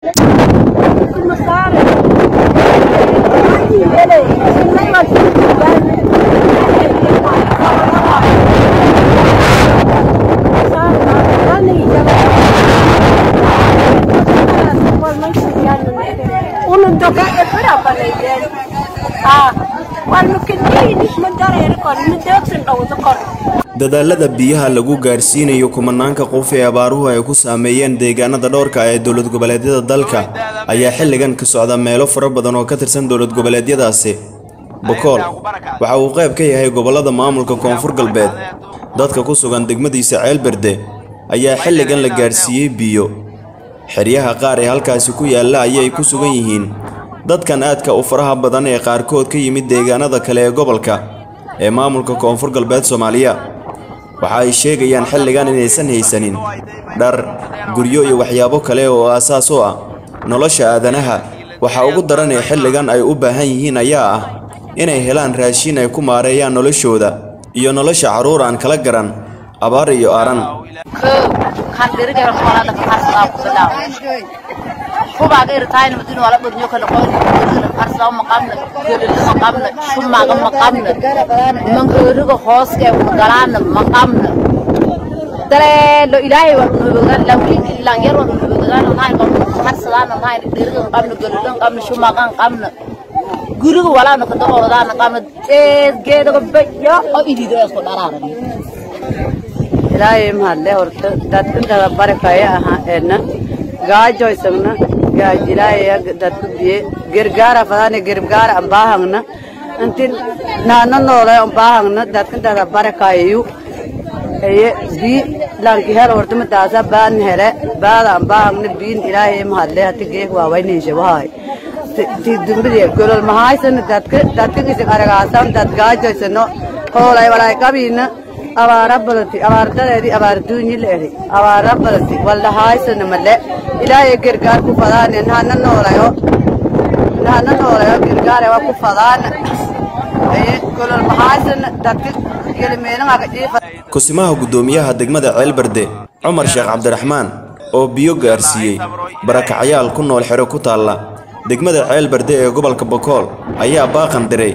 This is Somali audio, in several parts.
dadaalada biyaha lagu gaarsiinayo kumanaanka qof ee abaaruhu ay ku saameeyeen deegaanada dhowrka ee dowlad goboleedyada dalka ayaa xilligan ka socda meelo fara badan oo ka tirsan dowlad goboleedyadaasi bokool waxa uu qayb ka yahay gobollada maamulka koonfur galbeed dadka ku sugan degmadiisa ceelberde ayaa xilligan la gaarsiiyey biyo xeryaha qaar ee halkaasi ku yaalla ayay ku sugan yihiin dadkan aadka u faraha badan ee qaarkood ka yimid deegaanada kale ee gobolka ee maamulka koonfur galbeed soomaaliya waxa ay sheegayaan xilligan inaysan haysanin dhar guryo iyo waxyaabo kale oo aasaas u ah nolosha aadanaha waxa ugu daran ee xilligan ay u baahan yihiin ayaa ah inay helaan raashin ay ku maareeyaan noloshooda iyo nolosha carruur aan kala garan abaar iyo aaran kubaga irtaayna madina wala badnyo kala qoon farsao maqamna gelil maqamna shumaga maqamna mangooriga hooska galaana maqamna daleelo ilaahay waa nubugan lawli ilan yar waa nubugan nahay qom farsadana nahay dhiriga maqamna gelil maqamna shumaga maqamna guriga walaana ka doodana qamna ee geedaga bayo oo idido isku dharaara ilaahay mahadle horta dadka barakaya aha eedna gaajoysagna gaajilaya dadku biye gergaara fadane gergaara ambaahangna inti naana noole ambaahangna dadkan dada barakayu eye bi lanki hel hortama daasa baan hele baada ambaahangna biin ilaahay mahadle hati geek waawayninshe wahay ti dumbidiye golol mahaysana dadka dadka isig aragaasan dad gaajoysano hoolay walay qabiina abaara badati abaardadeedii abaarduunyi la eri abaara badati waldhahaysana male ilaahay gargaar ku fadaane nahana noolayo nahana noolayo gargaare waa ku fadaana aye golol mahaysana dadka gelimeenaga jiifa kusimaha guddoomiyaha degmada ceelberde cumar sheekh cabdiraxmaan oo biyo gaarsiiyey barakacyaal ku nool xero ku taalla degmada ceelberde ee gobolka bokool ayaa baaqan diray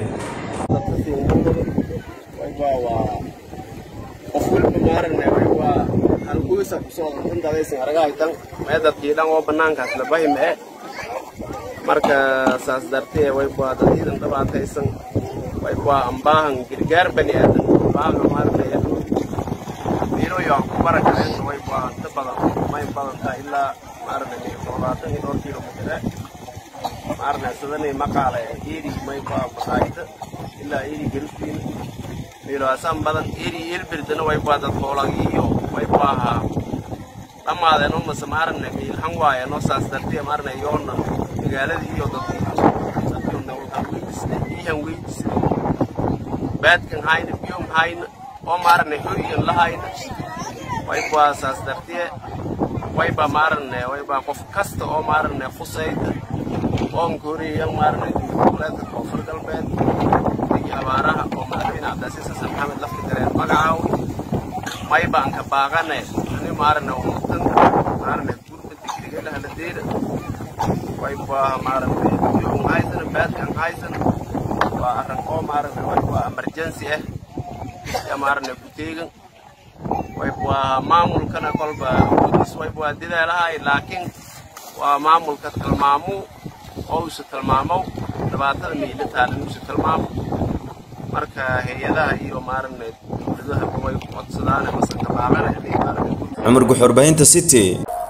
dadkiidhan oo banaankaas la bahimee marka saas dartee waybaa dad iidan dhabaataysan waybaa ambaahan gargaar bani aadan ambaahan maarnaya biiroyo aan ku barakaceen waybaa inta badan may badantaa ilaa maarnay labaatan iyo dhowr kilomitire maarnay sadanay maqaale eeri maybaa masaajida ilaa eeri garibkiina miiloasaan badan eeri eelbirdana waybaa dad hoolagi iyo waybaa ahaa dhammaadeen oo mase maaragna miilhan waaye noo saas dartee maaragna yoona magaaladii iyo dadkii iihan weydisna baadkan hayna biyom hayna oo maaragna hoyan lahayna waybaa saas dartee waybaa maaragna waybaa qof kasta oo maaragna khusayda oon koreeyan maaragna dowladgoboleedka koonfur galbeed iyo abaaraha oo madaxweyne cabdilcasiis xasan maxamed lafka dareen magacaawi maybaan ka baaqane ani maaragna umatan maaragna gurba digriga lahaladeeda waybaa maaragna biyom haysana baadkan haysana waa arrin oo maaragna waybaa emergency ah ya maaragna kuteegan waybaa maamulkana kolba awoodiis waybaa dideelahay laakiin waa maamulka tilmaamu oo usa tilmaamo dhibaatada miila taalan usa tilmaamo marka hay-adaha iyo maaragna dowladaha way ku codsadaan mase kabaaqana inay maaragna cumar guxurbaahinta city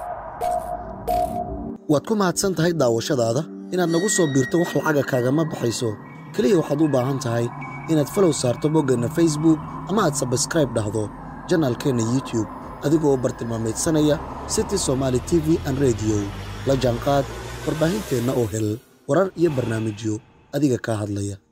waad ku mahadsan tahay daawashadaada inaad nagu soo biirto wax lacaga kaagama baxayso keliya waxaad u baahan tahay inaad falow saarto boggeenna facebook ama aad sabskraib dhahdo janaalkeenna youtube adigoo bartilmaameedsanaya city somaali t v an rediyo la jaanqaad warbaahinteenna oo hel warar iyo barnaamijyo adiga kaa hadlaya